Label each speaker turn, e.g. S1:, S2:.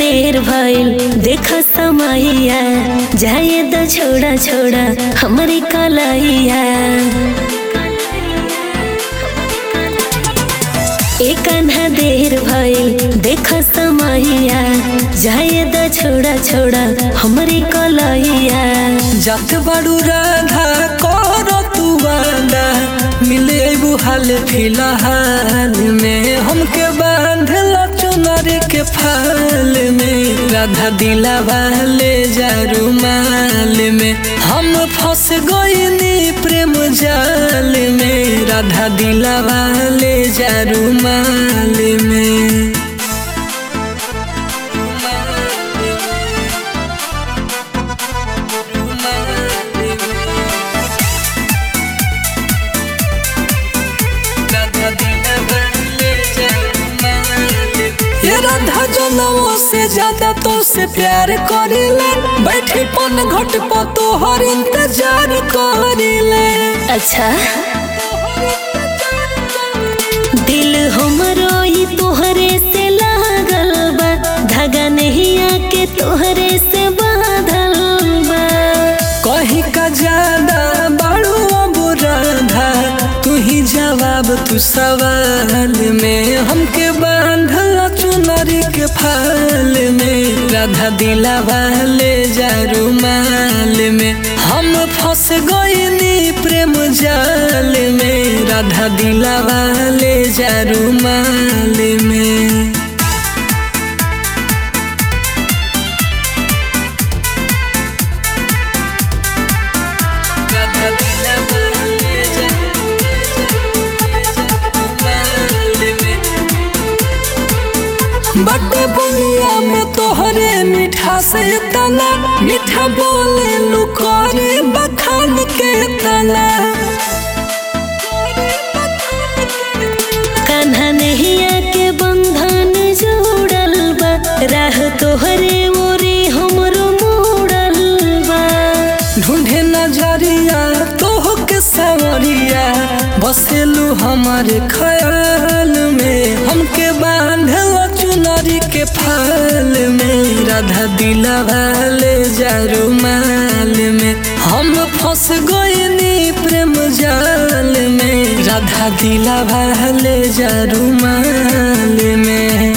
S1: देर भइल देख समैया जाए द छोड़ा छोड़ा हमरी कलैया एक अन्हा देर भइल देख समैया जाए द छोड़ा छोड़ा हमरी कलैया
S2: जात बाड़ू राधा कर तू वादा मिले अबू हाल फिलहाल में हमके बांधल चुनर के फाल में राधा दिला वाले जारू माल में हम फंस गईनी प्रेम जाल में राधा दिला वाले जारू माल में ये राधा जनमों से ज्यादा तो से प्यार करिले बैठे पन घट पर तोहर इंतजार करिले
S1: अच्छा दिल हमरो ई तोहरे से लागल बा धागा नहीं आके तोहरे से बांधल बा
S2: कहीं का ज्यादा बड़ो अब राधा तू ही जवाब तू सवाल में हमके बांधल चुनरी के फाल में राधा दिला वाले जारू माल में हम फंस गईनी प्रेम जाल में राधा दिला वाले जारू माल में राधा दिला वाले जारू माल में बटे बुनिया में तोहरे मीठा से तना मीठा बोले लुकोरे बखान के तना
S1: कान्हा नहीं आके बंधन जोड़ल बा राह तोहरे मोरे हमरो मोड़ल बा
S2: ढूंढे नजरिया तोह के सवरिया बसेलू हमारे ख्याल में हमके बांधल चुनरी के फाल में राधा दिला वाले जारू माल में हम फंस गईनी प्रेम जाल में राधा दिला वाले जारू माल में